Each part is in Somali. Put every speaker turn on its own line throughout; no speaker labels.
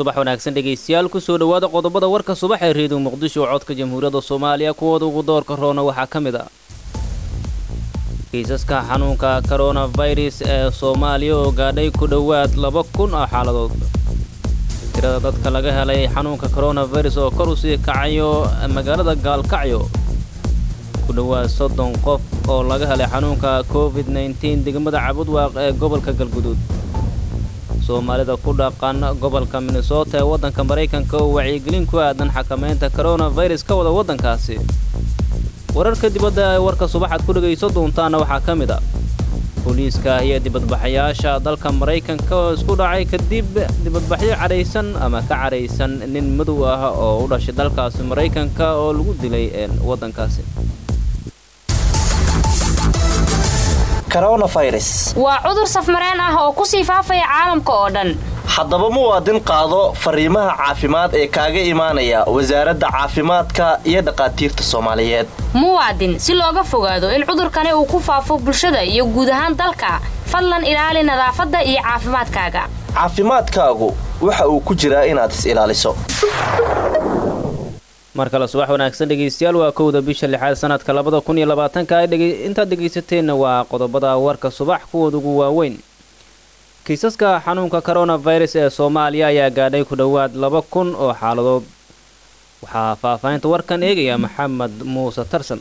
subax wanaagsan dhegaystayaal kusoo dhowaada qodobada warka subax ee reediyo muqdisho oo codka jamhuuriyadda soomaaliya kuwooda ugu doorka roona waxaa ka mid ah kiisaska xanuunka koronafirus ee soomaaliya oo gaadhay ku dhowaad laba kun oo xaaladood tirada dadka laga helay xanuunka koronafirus oo kor u sii kacayo magaalada gaalkacyo ku dhowaad soddon qof oo laga helay xanuunka covid nteen degmada cabudwaaq ee gobolka galguduud soomaalida ku dhaqan gobolka minnesota ee waddanka maraykanka oo wacyigelin ku aadan xakamaynta koronafirus ka wada waddankaasi wararka dibadda ee warka subaxaad ku dhegayso doontaana waxaa ka mid a booliiska iyo dibadbaxayaasha dalka maraykanka oo isku dhacay kadib dibadbaxyo cadhaysan ama ka cadhaysan nin madow ah oo u dhashay dalkaasi maraykanka oo lagu dilay waddankaasi
waa cudur safmareen ah oo ku sii faafaya caalamka oo dhan
haddaba muwaadin qaado fariimaha caafimaad ee kaaga imaanaya wasaaradda caafimaadka iyo dhaqaatiirta soomaaliyeed
muwaadin si looga fogaado in cudurkani uu ku faafo bulshada iyo guud ahaan dalka fadlan ilaali nadaafadda iyo caafimaadkaaga
caafimaadkaagu waxa uu ku jiraa inaad is ilaaliso
mar kale subax wanaagsan dhegaystayaal waa kowda bisha lixaad sanadka labada kun iyo labaatanka intaad dhegaysateenna waa qodobada warka subax kuwooda ugu waaweyn kiisaska xanuunka koronafirus ee soomaaliya ayaa gaadhay ku dhowaad laba kun oo xaaladood waxaa faahfaahinta warkan eegaya maxamed muuse tarsan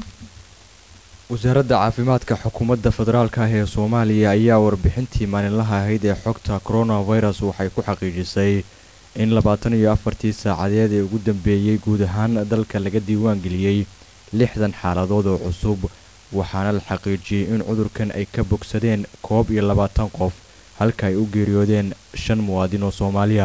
wasaaradda caafimaadka xukuumadda federaalka ah ee soomaaliya ayaa warbixintii maalinlaha ahayd ee xogta koronafirus waxay ku xaqiijisay in labaatan iyo afartii saacadeed ee ugu dambeeyey guud ahaan dalka laga diiwaan geliyey lixdan xaaladood oo cusub waxaana la xaqiijiyey in cudurkan ay ka bogsadeen koob iyo labaatan qof halka ay u geeriyoodeen shan muwaadin oo soomaaliya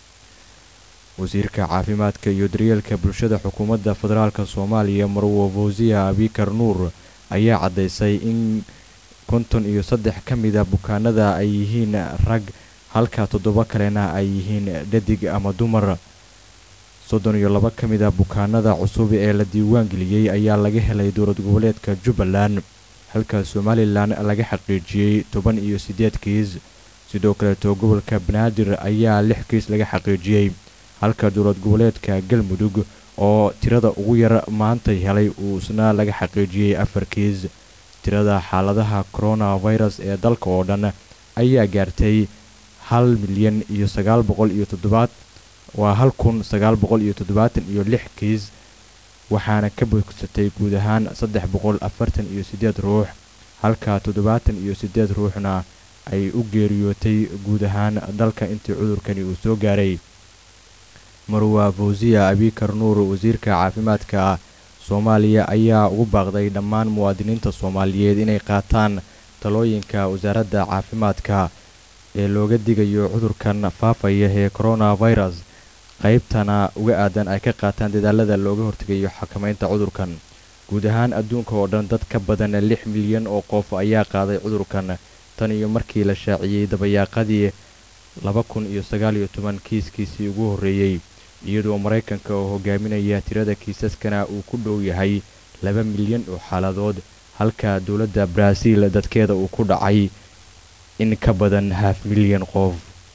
wasiirka caafimaadka iyo daryeelka bulshada xukuumadda federaalk soomaaliya marwo fawsiya abikar nuur ayaa caddaysay in konton iyo saddex ka mida bukaanada ay yihiin rag halka toddoba kalena ay yihiin dhadig ama dumar soddon iyo laba ka mid a bukaanada cusub ee la diiwaan geliyey ayaa laga helay dowlad goboleedka jubbaland halka somalilan laga xaqiijiyey toban iyo siddeed kiis sidoo kaleeto gobolka banaadir ayaa lix kiis laga xaqiijiyey halka dowlad goboleedka galmudug oo tirada ugu yar maantay helay uu isna laga xaqiijiyey afar kiis tirada xaaladaha koronafirus ee dalka oo dhan ayaa gaartay hal milyan iyo sagaal boqol iyo toddobaad waa hal kun sagaal boqol iyo toddobaatan iyo lix kiis waxaana ka bogsatay guud ahaan saddex boqol afartan iyo siddeed ruux halka toddobaatan iyo siddeed ruuxna ay u geeriyootay guud ahaan dalka intii cudurkani uu soo gaaray marwa fawsiya abikar nuur wasiirka caafimaadka soomaaliya ayaa ugu baaqday dhammaan muwaadiniinta soomaaliyeed inay qaataan talooyinka wasaaradda caafimaadka ee looga digayo cudurkan faafaya ee koronafirus qaybtana uga aadan ay ka qaataan dadaalada looga hortegayo xakamaynta cudurkan guud ahaan adduunka oo dhan dad ka badan lix milyan oo qof ayaa qaaday cudurkan tan iyo markii la shaaciyey dabayaaqadii laba kun iyo sagaal iyo toban kiiskiisii ugu horreeyey iyadoo maraykanka oo hogaaminaya tirada kiisaskana uu ku dhow yahay laba milyan oo xaaladood halka dowladda baraaziil dadkeeda uu ku dhacay in ka badan haaf milyan qof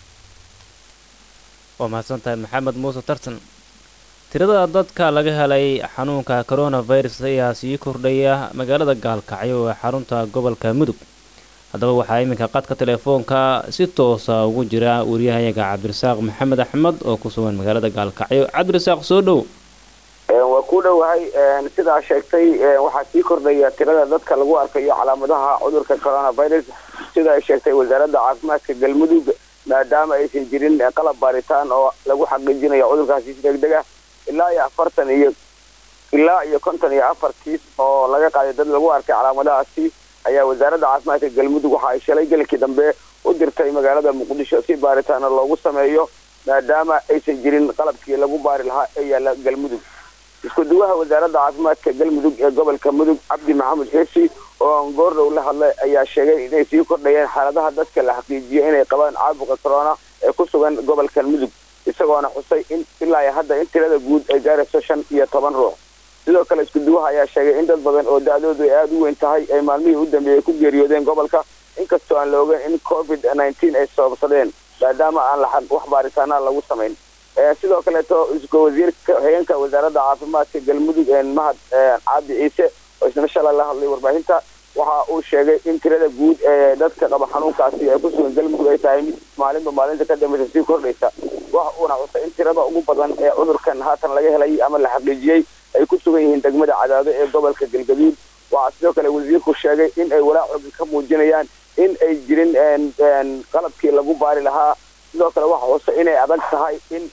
waa mahadsantahay maxamed muuse tartan tirada dadka laga helay xanuunka koronafirus ayaa sii kordhaya magaalada gaalkacyo ee xarunta gobolka mudug haddaba waxaa iminka qadka telefoonka si toosa ugu jira wariyahayaga cabdirasaaq maxamed axmed oo ku sugan magaalada gaalkacyo cabdirasaaq soo dhow
waa ku dhowahay sidaa sheegtay waxaa sii kordhaya tirada dadka lagu arkayo calaamadaha cudurka coronavirus sida ay sheegtay wasaaradda caafimaadka galmudug maadaama aysan jirin qalab baaritaan oo lagu xaqiijinayo cudurkaasi si degdeg ah ilaa iyo afartan iyo ilaa iyo konton iyo afar kiis oo laga qaaday dad lagu arkay calaamadahaasi ayaa wasaaradda caafimaadka galmudug waxa ay shalay gelkii dambe u dirtay magaalada muqdisho si baaritaana loogu sameeyo maadaama aysan jirin qalabkii lagu baari lahaa ee yaalla galmudug isku duwaha wasaaradda caafimaadka galmudug ee gobolka mudug cabdi maxamed xeesi oo aan goordhow la hadlay ayaa sheegay inay sii kordhayeen xaaladaha dadka la xaqiijiyo inay qabaan caabuqa corona ee ku sugan gobolkan mudug isagoona xusay in ilaa hadda in tirada guud ay gaarayso shan iyo toban ruux sidoo kale isku duwaha ayaa sheegay in dad badan oo da-doodu ay aada u weyn tahay ay maalmihii u dambeeyey ku geeriyoodeen gobolka inkastoo aan la ogeyn in covid nineteen ay sababsadeen maadaama aan la wax baaritaana lagu samayn sidoo kaleeto isku wasiirka hogeenka wasaaradda caafimaadka galmudug mahad cabdi ciise oo isna shalay la hadlay warbaahinta waxa uu sheegay in tirada guud ee dadka qaba xanuunkaasi ay ku sugan galmudug ay tahay mid maalinba maalinta ka dambeysa sii kordhaysa waxa uuna xusay in tirada ugu badan ee cudurkan haatan laga helay ama la xaqiijiyey ay ku sugan yihiin degmada cadaado ee gobolka galgaduud waxaa sidoo kale wasiirku sheegay in ay walaac xoogan ka muujinayaan in ay jirin qalabkii lagu baari lahaa sidoo kale waxa hoose inay adag tahay in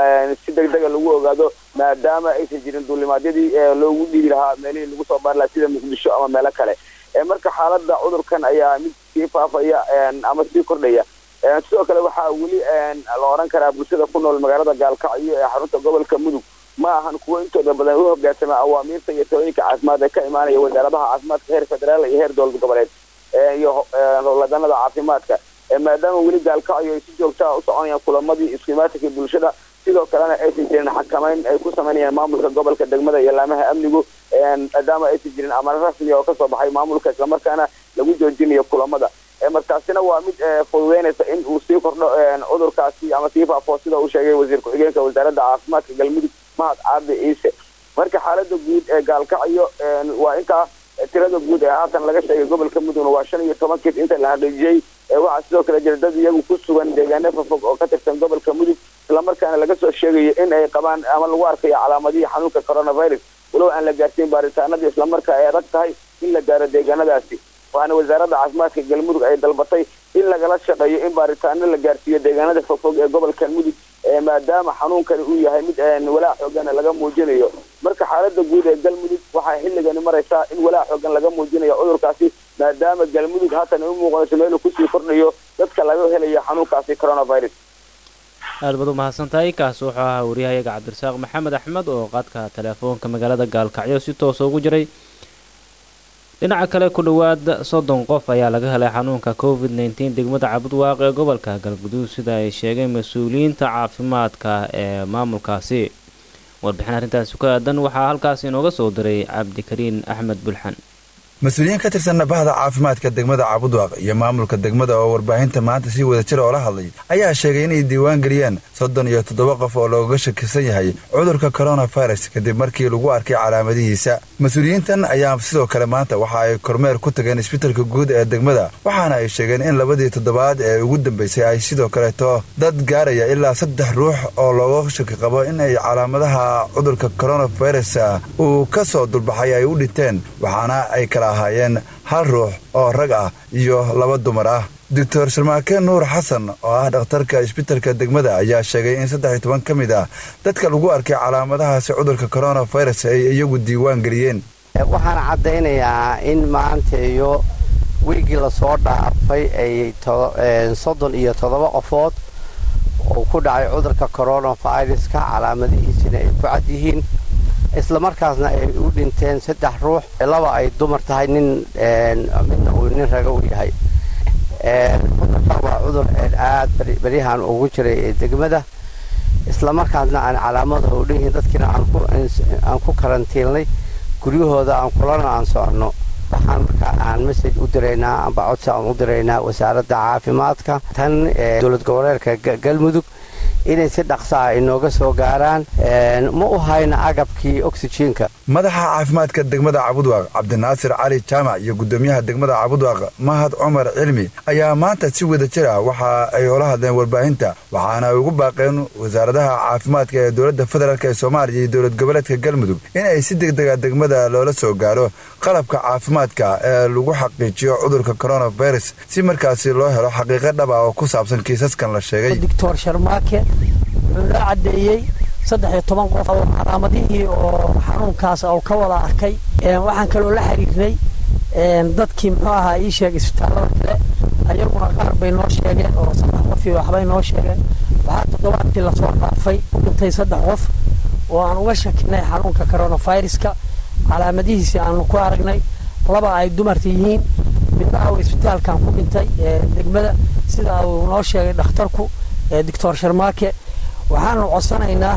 si degdega lagu ogaado maadaama aysan jirin duulimaadyadii loogu dhiibi lahaa meelihii lagu soo baari lahaa sida muqdisho ama meelo kale marka xaalada cudurkan ayaa mid sii faafaya ama sii kordhaya sidoo kale waxaa weli la oran karaa bulshada ku nool magaalada gaalkacyo ee xarunta gobolka mudug ma ahan kuwo intooda badan u hogaansama awaamiirta iyo talooyinka caafimaad ee ka imaanaya wasaaradaha caafimaadka heer federaal iyo heer dowlad goboleed iyo howladanada caafimaadka maadaama weli gaalkacyo ay si joogtaa u soconayaan kulamadii iskuimaatinka bulshada sidoo kalena aysan jirin xakamayn ay ku samaynayaan maamulka gobolka degmada iyo laamaha amnigu maadaama aysan jirin amaro rasmi oo kasoo baxay maamulka islamarkaana lagu joojinayo kulamada markaasina waa mid fududeynaysa in uu sii kordho cudurkaasi ama sii faafo sida uu sheegay wasiir ku-xigeenka wasaaradda caafimaadka galmudug mahad cabdi ciise marka xaalada guud ee gaalkacyo waa intaa tirada guud ee haatan laga sheegay gobolka mudugna waa shan iyo toban kiis inta la xaqiijiyey waxaa sidoo kale jira dad iyagu ku sugan deegaano fafog oo ka tirsan gobolka mudug islamarkaana laga soo sheegayo in ay qabaan ama lagu arkayo calaamadihii xanuunka coronavirus walow aan la gaarsiin baaritaanadii islamarkaa ay adag tahay in la gaaro deegaanadaasi waxaana wasaaradda caafimaadka galmudug ay dalbatay in lagala shaqeeyo in baaritaano la gaarsiiyo deegaanada fogfog ee gobolka mudug maadaama xanuunkani uu yahay mid walaac xoogan laga muujinayo marka xaalada guud ee galmudug waxay xilligani maraysaa in walaac xoogan laga muujinayo cudurkaasi maadaama galmudug haatan ay u muuqanayso meeluu kusii kordhayo dadka laga helayo xanuunkaasi coronavirus
aad baad u mahadsantahay kaas wuxuu ahaa wariyahayaga cabdirasaaq maxamed axmed oo qaadka teleefoonka magaalada gaalkacyo si toosa ugu jiray dhinaca kale ku dhowaad soddon qof ayaa laga helay xanuunka covid nteen degmada cabudwaaq ee gobolka galguduud sida ay sheegeen mas-uuliyiinta caafimaadka ee maamulkaasi warbixin arrintaasi ku aadan waxaa halkaas inooga soo diray cabdikariin axmed bulxan
mas-uuliyiin ka tirsan bahda caafimaadka degmada cabudwaaq iyo maamulka degmada oo warbaahinta maanta si wada jir oo la hadlay ayaa sheegay inay diiwaan geliyeen soddon iyo toddoba qof oo looga shakisan yahay cudurka coronavirus kadib markii lagu arkay calaamadihiisa mas-uuliyiintan ayaa sidoo kale maanta waxa ay kormeer ku tageen isbitalka guud ee degmada waxaana ay sheegeen in labadii toddobaad ee ugu dambeysay ay sidoo kaleeto dad gaaraya ilaa saddex ruux oo looga shaki qabo in ay calaamadaha cudurka coronavirus uu ka soo dulbaxay ay u dhinteen waxaana ay kala ahaayeen hal ruux oo rag ah iyo laba dumar ah doctor sharmaake nuur xasan oo ah dhakhtarka isbitalka degmada ayaa sheegay in saddex iyo toban ka mid ah dadka lagu arkay calaamadahaasi cudurka coronavirus ay iyagu diiwaan geliyeen
waxaan caddaynayaa in maanta iyo wiigii lasoo dhaafay ay soddon iyo toddoba qofood oo ku dhacay cudurka coronaviruska calaamadihiisina ay ku cad yihiin islamarkaasna ay u dhinteen saddex ruux laba ay dumar tahay nin midna uu nin raga u yahay cudurkan waa cudur aad beryahan ugu jiray ee degmada islamarkaasna aan calaamadaha u dhanyihiin dadkiina aan ku karantiilnay guryahooda aan kulana aan soconno waxaan markaa aan message u diraynaa amba codsi aan u diraynaa wasaaradda caafimaadka tan dowlad goboleedka galmudug inay si dhaqsaa inooga soo gaaraan ma u hayna agabkii oxyjiinka
madaxa caafimaadka degmada cabudwaaq cabdinaasir cali jaamac iyo guddoomiyaha degmada cabudwaaq mahad cumar cilmi ayaa maanta si wada jir ah waxa ay ola hadleen warbaahinta waxaana ay ugu baaqeen wasaaradaha caafimaadka ee dowladda federaalk ee soomaaliya iyo dowlad goboleedka galmudug in ay si degdega degmada loola soo gaaro qalabka caafimaadka ee lagu xaqiijiyo cudurka coronavirus si markaasi loo helo xaqiiqo dhab ah oo ku saabsan kiisaskan la sheegay
doctor sharmaake wuxuu la caddeeyey saddex iyo toban qof oo calaamadihii oo xanuunkaas oo ka wada arkay waxaan kaloo la xiriirnay dadkii muxuu ahaa ii sheegay isbitaallada kale ayaguna qaar bay noo sheegeen oo saddex qof iyo waxbay noo sheegeen waxaa toddobaadkii lasoo dhaafay u dhintay saddex qof oo aan uga shakinay xanuunka coronaviruska calaamadihiisii aanu ku aragnay laba ay dumarta yihiin midna uu isbitaalkan ku dhintay degmada sida uu noo sheegay dhakhtarku doctor sharmaake waxaanu codsanaynaa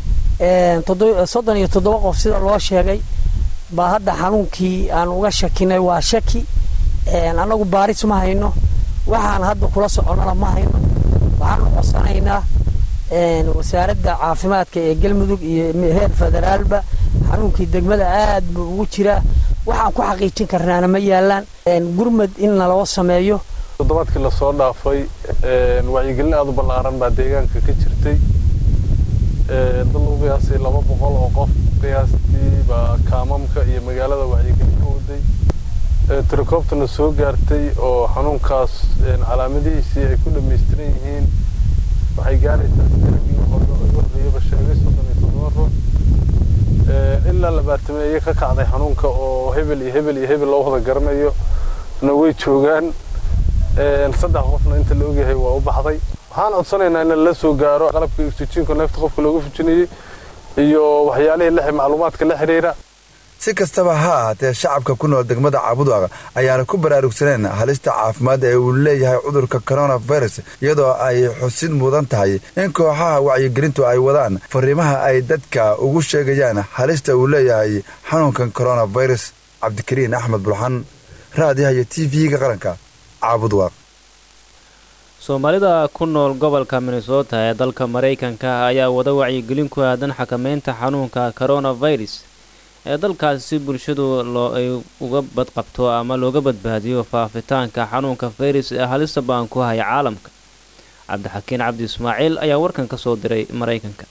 soddon iyo toddoba qof sida loo sheegay baa hadda xanuunkii aan uga shakinay waa shaki annagu baaris ma hayno waxaan hadda kula soconnana ma hayno waxaanu codsanaynaa wasaaradda caafimaadka ee galmudug iyo heer federaalba xanuunkii degmada aad buu ugu jiraa waxaan ku xaqiijin karnaana ma yaalaan gurmad in naloo sameeyo
toddobaadkii lasoo dhaafay wacyigelin aada u ballaaran baa deegaanka ka jirtay dad lagu qiyaasay laba boqol oo qof qiyaastii baa kaamamka iyo magaalada wacyigelin ka waday tirakoobtana soo gaartay oo xanuunkaas calaamadihiisii ay ku dhammaystiran yihiin waxay gaaraysaa sidaagii horreeyaba sheegay soddon iyo toddoba ruux ilaa labaatameeye ka kacday xanuunka oo hebel iyo hebel iyo hebel loo wada garanayo na way joogaan saddex qofna inta la ogyahay waa u baxday waxaan codsanaynaa in la soo gaaro qalabka oxygenka neefta qofka looga fujinayey iyo waxyaalihii la macluumaadka la xiriira
si kastaba ha ahaatee shacabka ku nool degmada caabudwaaq ayaana ku baraarugsaneen halista caafimaad ee uu leeyahay cudurka coronavirus iyadoo ay xusid mudan tahay in kooxaha wacyigelintu ay wadaan fariimaha ay dadka ugu sheegayaan halista uu leeyahay xanuunkan coronavirus cabdikariin axmed bulxan raadiyaha iyo t v-ga qaranka caabudwaaq
soomaalida ku nool gobolka minnesota ee dalka maraykanka ayaa wada wacyigelin ku aadan xakameynta xanuunka coronavirus ee dalkaasi si bulshadu loo ay uga badqabto ama looga badbaadiyo faafitaanka xanuunka fayras ee halista baan ku haya caalamka cabdixakiin cabdi ismaaciil ayaa warkan ka soo diray maraykanka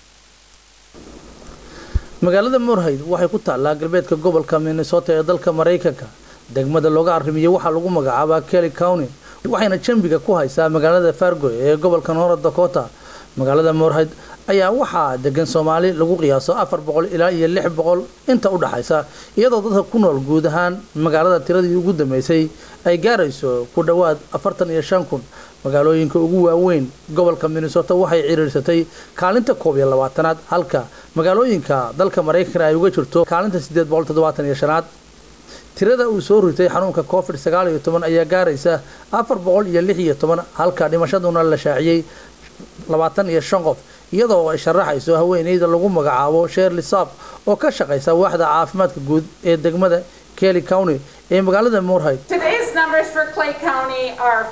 magaalada moorhayd waxay ku taallaa galbeedka gobolka minnesota ee dalka maraykanka degmada looga arrimiyey waxaa lagu magacaabaa kelly county waxayna jambiga ku haysaa magaalada fargo ee gobolka north dakota magaalada moorhayd ayaa waxaa degan soomaali lagu qiyaaso afar boqol ilaa iyo lix boqol inta u dhaxaysa iyadoo dadka ku nool guud ahaan magaalada tiradii ugu dambeysay ay gaarayso ku dhowaad afartan iyo shan kun magaalooyinka ugu waaweyn gobolka minnesota waxay ciriirsatay kaalinta koob iyo labaatanaad halka magaalooyinka dalka maraykanka ay uga jirto kaalinta sideed boqol toddobaatan iyo shanaad tirada uu soo ritay xanuunka covid sagaal iyo toban ayaa gaaraysa afar boqol iyo lix iyo toban halka dhimashaduna la shaaciyey labaatan iyo shan qof iyadoo ay sharaxayso haweeneyda lagu magacaabo sherli saab oo ka shaqaysa waaxda caafimaadka guud ee degmada kelly county ee magaalada moorhayd
Today's numbers for Clay County are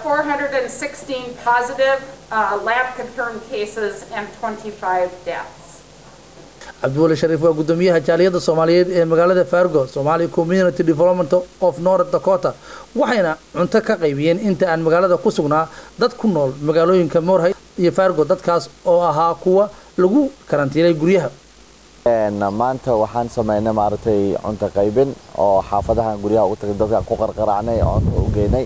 416 positive uh, lab confirmed cases and 25 deaths.
cabdiwali shariif waa gudoomiyaha jaaliyadda soomaaliyeed ee magaalada fargo somali community development of north dakota waxayna cunto ka qaybiyeen inta aan magaalada ku sugnaa dad ku nool magaalooyinka moorhay iyo fargo dadkaas oo ahaa kuwa lagu karantiilay guryaha
maanta waxaan sameynay maaragtay cunto qaybin oo xaafadahan guryaha ugu tagay dadkaan ku qarqaraacnay oo u geynay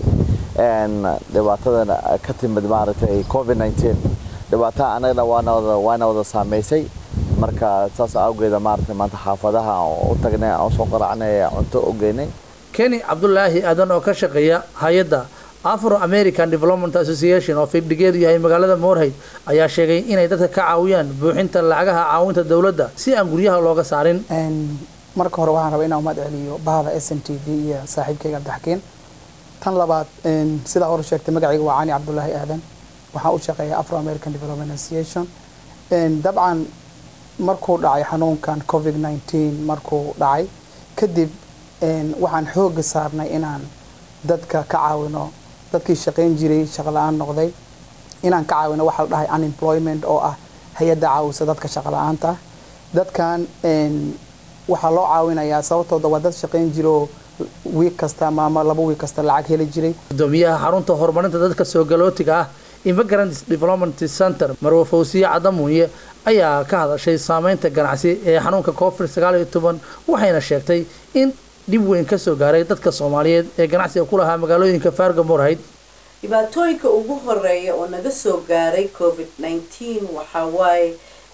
dhibaatadan ka timid maaragtay covid 19 dhibaatada anagana waana wada waana wada saameysay marka saas awgeeda maaragtay maanta xaafadaha u tagnay aan soo qaraacnay cunto u geynay
kenny cabdulaahi aadan oo ka shaqeeya hay-adda afro american development association oo fibdhigeedu yahay magaalada moorhayd ayaa sheegay inay dadka ka caawiyaan buuxinta lacagaha caawinta dowladda si aan guryaha looga saarin
marka hore waxaan rabaa inaan umad celiyo bahda s n t v iyo saaxiibkayga cabdixakiin tan labaad sidaa hore sheegtay magacayga waa cani cabdulaahi aadan waxaan u shaqeeya afro american development association dabcan markuu dhacay xanuunkan covid 19 markuu dhacay kadib waxaan xooga saarnay inaan dadka ka caawino dadkii shaqayn jiray shaqo la-aan noqday inaan ka caawino waxaa la dhahay unemployment oo ah hay-adda caawisa dadka shaqo la-aanta dadkan waxaa loo caawinayaa sababtooda waa dad shaqayn jira oo wiig kasta ama laba wiig kasta lacag heli jiray
gudoomiyaha xarunta horumarinta dadka soo galootiga ah immigrant development center marwe fawsiye cadamuunye ayaa ka hadashay saameynta ganacsi ee xanuunka covid sagaal iyo toban waxayna sheegtay in dhib weyn ka soo gaaray dadka soomaaliyeed ee ganacsiga ku lahaa magaalooyinka fargo moorhayd
dhibaatooyinka ugu horeeya oo naga soo gaaray covid nineteen waxaa waaye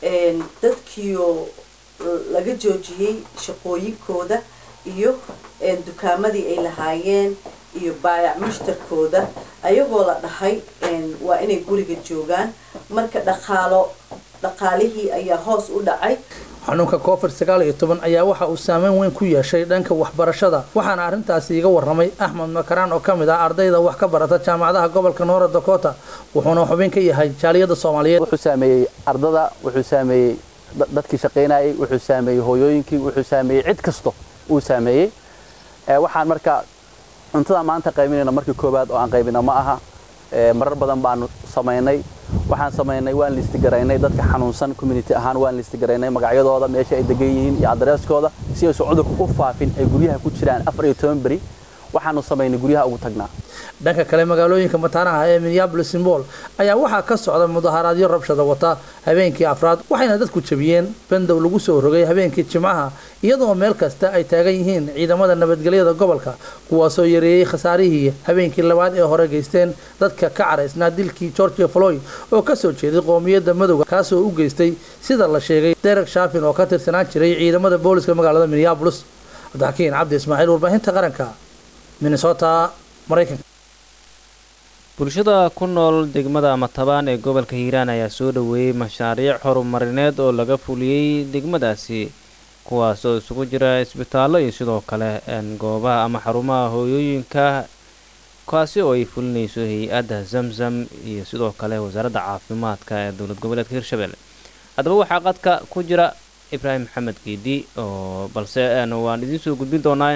dadkiioo laga joojiyey shaqooyinkooda iyo dukaamadii ay lahaayeen iyo baayac mushtarkooda ayagoo la dhahay waa inay guriga joogaan marka dhaqaalo dhaqaalihii ayaa hoos u dhacay
xanuunka covid sagaal iyo toban ayaa waxa uu saameyn weyn ku yeeshay dhanka waxbarashada waxaana arrintaasi iga warramay axmed makaraan oo ka mid ah ardayda wax ka barata jaamacadaha gobolka north dakota wuxuuna xubin ka yahay jaaliyadda soomaaliyeed
wuxuu saameeyey ardada wuxuu saameeyey dadkii shaqaynayay wuxuu saameeyey hooyooyinkii wuxuu saameeyey cid kasto uu saameeyey waxaan marka cuntada maanta qaybinayno markii koowaad oo aan qaybino ma aha marar badan baanu samaynay waxaan samaynay waan listigaraynay dadka xanuunsan community ahaan waan listigaraynay magacyadooda meesha ay degan yihiin iyo adreeskooda si aysan cudurka u faafin ay guryaha ku jiraan afar iyo toban beri waxaanu samaynay guryaha ugu tagnaa
dhanka kale magaalooyinka mataanaha ee minneapolis symbol ayaa waxaa ka socda mudaharaadyo rabshada wata habeenkii afraad waxayna dadku jabiyeen bandow lagu soo rogay habeenkii jimcaha iyadoo meel kasta ay taagan yihiin ciidamada nabadgelyada gobolka kuwaasoo yareeyey khasaarihii habeenkii labaad ee hore geysteen dadka ka caraysnaa dilkii georgia floyd oo kasoo jeeday qoomiyadda madowga kaasoo u geystay sida la sheegay derek shafin oo ka tirsanaan jiray ciidamada booliska magaalada minneapolis cabdixakiin cabdi ismaaciil warbaahinta qaranka minnesota maraykanka
bulshada ku nool degmada matabaan ee gobolka hiiraan ayaa soo dhoweeyey mashaariic horumarineed oo laga fuliyey degmadaasi kuwaas oo isugu jira isbitaallo iyo sidoo kale goobaha ama xarumaha hooyooyinka kaasi oo ay fulinayso hay-adda zamzam iyo sidoo kale wasaaradda caafimaadka ee dowlad goboleedka hirshabelle haddaba waxaa qadka ku jira ibraahim maxamed geedi oo balse waan idiin soo gudbin doonaa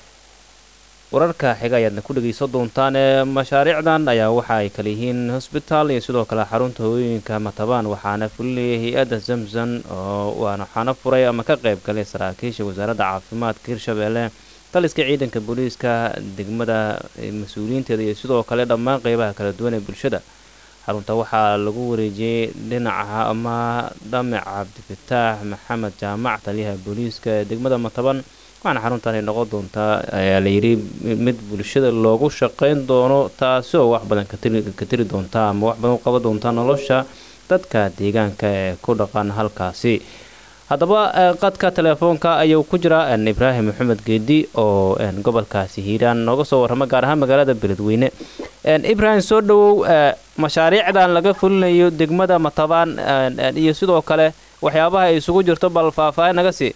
wararka xiga ayaadna ku dhegaysan doontaan ee mashaariicdan ayaa waxa ay kale yihiin hosbitaal iyo sidoo kale xarunta hooyooyinka matabaan waxaana fulinayay hay-adda zamzam oo waxaana furay ama ka qayb galay saraakiisha wasaaradda caafimaadka hirshabelle taliska ciidanka booliiska degmada mas-uuliyiinteeda iyo sidoo kale dhammaan qeybaha kala duwan ee bulshada xarunta waxaa lagu wareejiyey dhinaca ama dhamac cabdifataax maxamed jaamac taliyaha booliiska ee degmada mataban waxaana xaruntaani noqon doontaa ayaa layidhi mid bulshada loogu shaqeyn doono taasi oo wax badan ka tiri doonta ama wax badan u qaban doonta nolosha dadka deegaanka ee ku dhaqan halkaasi haddaba qadka telefoonka ayuu ku jira ibraahim maxamed geedi oo gobolkaasi hiiraan nooga soo warrama gaar ahaan magaalada beledweyne ibraahim soo dhowow mashaariicdan laga fulinayo degmada matabaan iyo sidoo kale waxyaabaha ay isugu jirto bal faahfaahin naga sii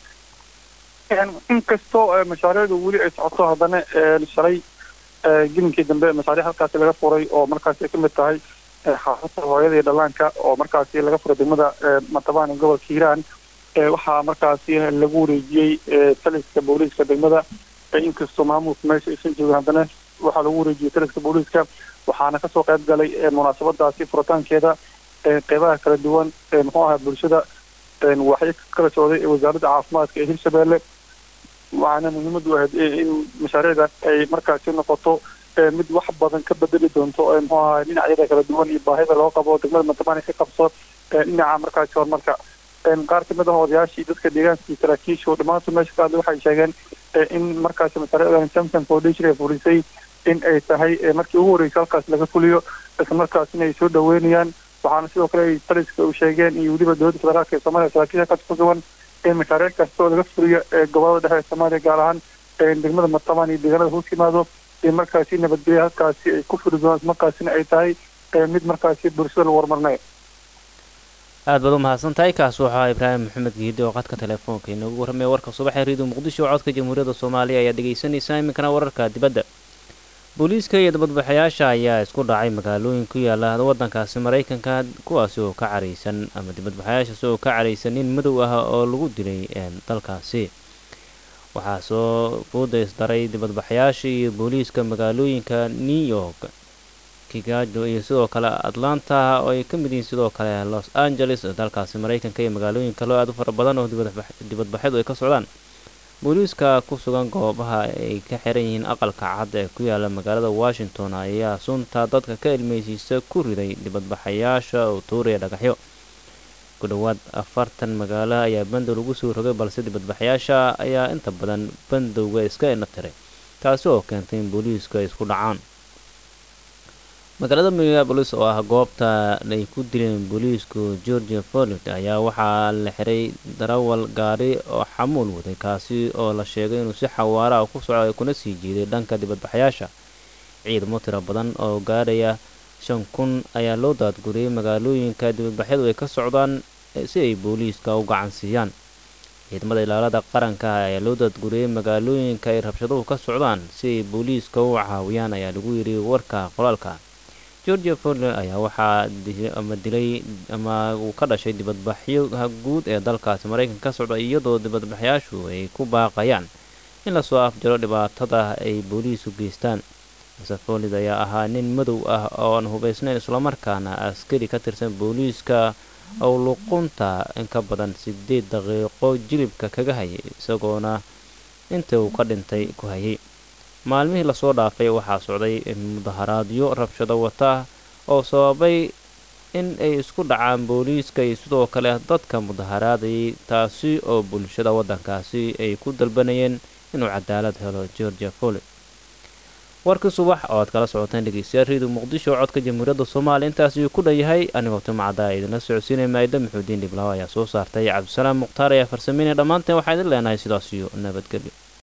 inkastoo mashaariicdu weli ay socoto haddana shalay gelinkii dambe mashaariic halkaasi laga furay oo markaasi ay ka mid tahay xaafada hooyada iyo dhallaanka oo markaasi laga furay degmada matabaan ee gobolka hiiraan waxaa markaasi lagu wareejiyey taliska booliiska degmada inkastoo maamulka meesha aysan joogin haddana waxaa lagu wareejiyey taliska booliiska waxaana kasoo qayb galay munaasabadaasi furitaankeeda qeybaha kala duwan muxuu ahaa bulshada waxay kala socday wasaaradda caafimaadka ee hirshabelle waxaana muhiimadu ahayd in mashaariicdan ay markaasi noqoto mid wax badan ka bedeli doonto muxuu ahaa dhinacyada kala duwan iyo baahida loo qabo degmada matabaan ka qabso dhinaca markaasi horumarka qaar kamid ah odayaashii dadka deegaanka iyo saraakiishu dhammaantood meesha ka hadlay waxay sheegeen in markaasi mashaariicdan samson foundation ay fulisay in ay tahay markii ugu horreysay halkaas laga fuliyo isla markaasina ay soo dhaweynayaan waxaana sidoo kale ay taliska u sheegeen iyo weliba dowladda federaalka ee soomaaliya saraakiisha halkaas ku sugan in mashaariic kasta oo laga fuliyo ee gobolada dhexe ee soomaaliya gaar ahaan degmada matabaan iyo deegaanada hoos yimaado in markaasi nabadgelya halkaasi ay ku furi doonaan markaasina ay tahay mid markaasi bulshada lagu horumarinayo
aad baad u mahadsan tahay kaas waxaa ibraahim maxamed giidi oo qadka telefoonka inoogu warramaya warka subaxee reediyo muqdisho oo codka jamhuuriyadda soomaaliya ayaa dhegaysanaysaa iminkana wararka dibadda booliiska iyo dabadbaxayaasha ayaa isku dhacay magaalooyin ku yaala waddankaasi maraykanka kuwaasi oo ka caraysan ama dibadbaxayaashaasi oo ka caraysan nin madow ah oo lagu dilay dalkaasi waxaa soo fooda isdaray dibadbaxayaasha iyo booliiska magaalooyinka new york kigajo iyo sidoo kale atlanta oo ay ka mid yihiin sidoo kale los angeles dalkaasi maraykanka iyo magaalooyin kaloo aad u fara badan oo dibadbaxyadu ay ka socdaan booliiska ku sugan goobaha ay ka xiran yihiin aqalka cad ee ku yaala magaalada washington ayaa sunta dadka ka ilmeysiisa ku riday dibadbaxayaasha oo tuuraya dhagaxyo ku dhowaad afartan magaalo ayaa bandow lagu soo rogay balse dibadbaxayaasha ayaa inta badan bandowga iska ina tiray taasi oo keentay in booliisku ay isku dhacaan magaalada minneabolis oo ah goobta ay ku dileen booliisku georgia folid ayaa waxaa la xiray darawal gaari oo xamuul waday kaasi oo la sheegay inuu si xawaara ah ku socday kuna sii jiiday dhanka dibadbaxayaasha ciidamo tiro badan oo gaadhaya shan kun ayaa loo daadguriyey magaalooyinka dibadbaxyadu ay ka socdaan si ay booliiska u gacansiiyaan ciidamada ilaalada qaranka ayaa loo daadguriyey magaalooyinka ay rabshaduhu ka socdaan si ay booliiska u caawiyaan ayaa lagu yidhi warka qoraalka georgia forler ayaa waxaa ama dilay ama uu ka dhashay dibadbaxyoha guud ee dalkaasi maraykanka ka socda iyadoo dibadbaxyaashu ay ku baaqayaan in lasoo afjaro dhibaatada ay booliisku geystaan mase foolid ayaa ahaa nin madow ah oo aan hubaysnayn islamarkaana askari ka tirsan booliiska oo luqunta in ka badan sideed daqiiqo jilibka kaga hayay isagoona inta uu ka dhintay ku hayay maalmihii lasoo dhaafay waxaa socday mudaharaadyo rabshado wata oo sababay in ay isku dhacaan booliiska iyo sidoo kale dadka mudaharaadayay taasi oo bulshada waddankaasi ay ku dalbanayeen inuu cadaalad helo georgia foli warkii subax oo aad kala socoteen dhegeystayaal reediyo muqdisho codka jamhuuriyadda soomaaliya intaas ayuu ku dhanyahay anigoo timacaddaa idinla socodsiinaya maayda maxuudiin dhiblaaw ayaa soo saartay cabdisalaam mukhtaar ayaa farsameynaya dhammaanteen waxaa idin leenahay sidaas iyo nabadgelyo